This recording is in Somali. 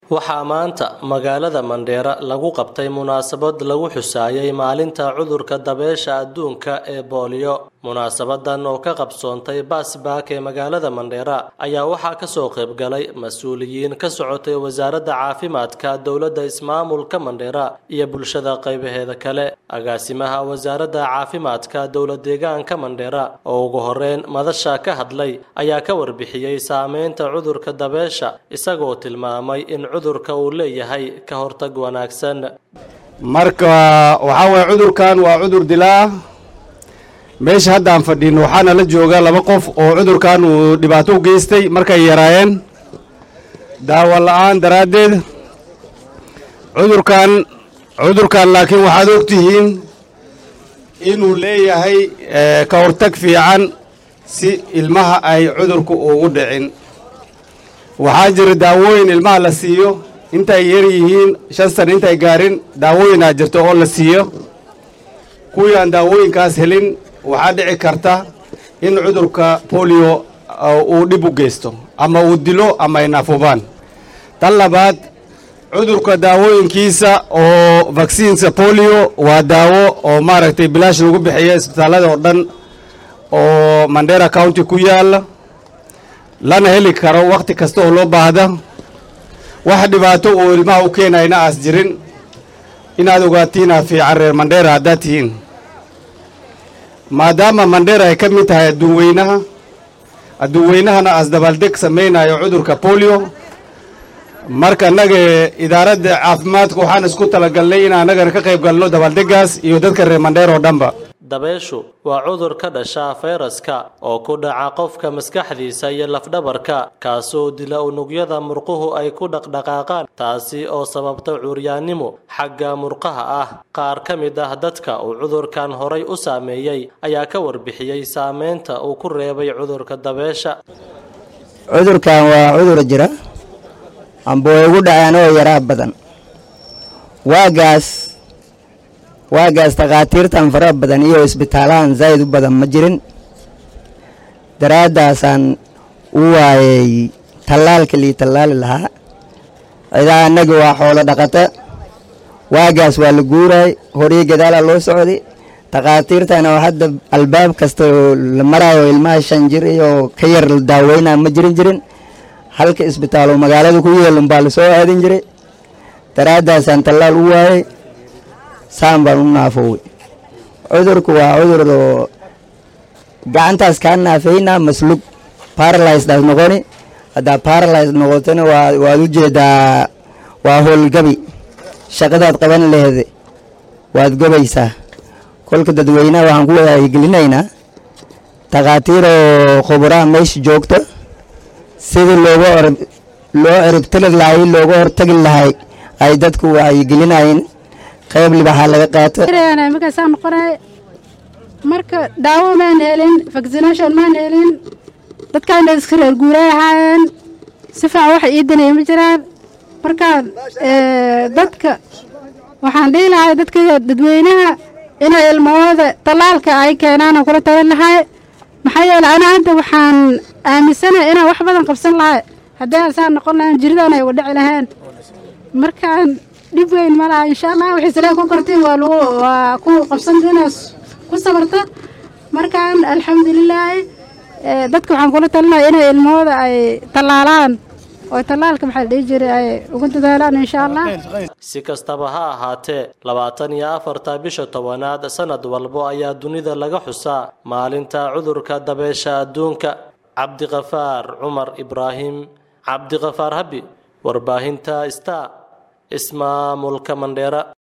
waxaa maanta magaalada mandheera lagu qabtay munaasabad lagu xusaayay maalinta cudurka dabeesha adduunka ee booliyo munaasabadan oo ka qabsoontay baasbaak ee magaalada mandheera ayaa waxaa kasoo qaybgalay mas-uuliyiin ka socotay wasaaradda caafimaadka dowladda ismaamulka mandheera iyo bulshada qaybaheeda kale agaasimaha wasaaradda caafimaadka dowlad deegaanka mandheera oo ugu horeyn madasha ka hadlay ayaa ka warbixiyey saameynta cudurka dabeesha isagoo tilmaamay in cudurka uu leeyahay ka hortag wanaagsan marka waxaa waye cudurkan waa cudur dilaa meesha haddaan fadhin waxaana la jooga laba qof oo cudurkan uu dhibaato u geystay markay yaraayeen daawo la-aan daraaddeed cudurkan cudurkan laakiin waxaad ogtihiin inuu leeyahay ka hortag fiican si ilmaha ay cudurku ugu dhicin waxaa jira daawooyin ilmaha la siiyo intay yar yihiin shan sana intay gaarin daawooyinaa jirto oo la siiyo kuwii aan daawooyinkaas helin waxaa dhici karta in cudurka bolio uu dhib u geysto ama uu dilo ama ay naafubaan tan labaad cudurka daawooyinkiisa oo vaksiinka bolio waa daawo oo maaragtay bilaash lagu bixiya isbitaallada oo dhan oo mandera county ku yaala lana heli karo wakhti kasta oo loo baahda wax dhibaato uu ilmaha u keenayna aas jirin inaad ogaatiinaa fiican reer mandheera haddaad tihiin maadaama mandheera ay ka mid tahay adduun weynaha adduun weynahana aas dabaaldeg samaynayo cudurka bolio marka annaga idaaradda caafimaadka waxaan isku talagalnay in annagana ka qayb galno dabaaldegaas iyo dadka reer mandheer oo dhanba dabeeshu waa cudur ka dhasha fayraska oo ku dhaca qofka maskaxdiisa iyo lafdhabarka kaasoo dila unugyada murquhu ay ku dhaqdhaqaaqaan taasi oo sababta cuuryaannimo xagga murqaha ah qaar ka mid ah dadka uu cudurkan horay u saameeyey ayaa ka warbixiyey saameynta uu ku reebay cudurka dabeesha cudurkan waa cudur jira amba way ugu dhaceen oo yaraa badan waagaas waagaas takhaatiirtan fara badan iyo isbitaalahan zaa'id u badan ma jirin daraaddaasaan u waayay tallaalka lii tallaali lahaa cidaa annagi waa xoolo dhaqata waagaas waa la guuraay horii gadaalaa loo socday takhaatiirtana oo hadda albaab kasta oo la maraayo ilmaha shan jir iyo ka yar la daaweynaa ma jirin jirin halka isbitaal oo magaalada ku yeelun baa la soo aadin jiray daraaddaasaan tallaal u waayay saan baan u naafowey cudurku waa cudur oo gacantaas kaa naafeynaa maslug baralysdaas noqoni haddaa baralys noqotona waa waad u jeedaa waa howlgabi shaqadaad qaban lehed waad gobaysaa kolka dadweynaha waxaan ku wadagelinaynaa takhaatiiroo khuburaha meesha joogta sidii looga loo ciribtiri lahay looga hortagi lahay ay dadku wacyigelinayeen qayb libaxaa laga qaato markaasaa noqonay marka daawo maan helin vaccination maan helin dadkaana iska reer guuray ahaayeen si fiican wax ii danaya ma jiraan marka dadka waxaan dhihi lahay dadka dadweynaha inay ilmahooda tallaalka ay keenaan kula tagan lahay maxaa yeeley anaa hadda waxaan aaminsanahay inaan wax badan qabsan lahay haddii asaan noqon lahayn jiridan ay wadhaci lahayn markaan dhib weyn ma laha insha allah waxay salee ku korteen waa lagu waa ku qabsan inaas ku sabarta markaan alxamdulilaahi dadka waxaan kula talinaya inay ilmahooda ay tallaalaan oo tallaalka maxaa la dhihi jiray ay ugu dadaalaan insha allah si kastaba ha ahaatee labaatan iyo afarta bisha tobanaad sanad walbo ayaa dunida laga xusaa maalinta cudurka dabeesha adduunka cabdiqafaar cumar ibraahim cabdiqafaar habi warbaahinta star ismaamulka mandheera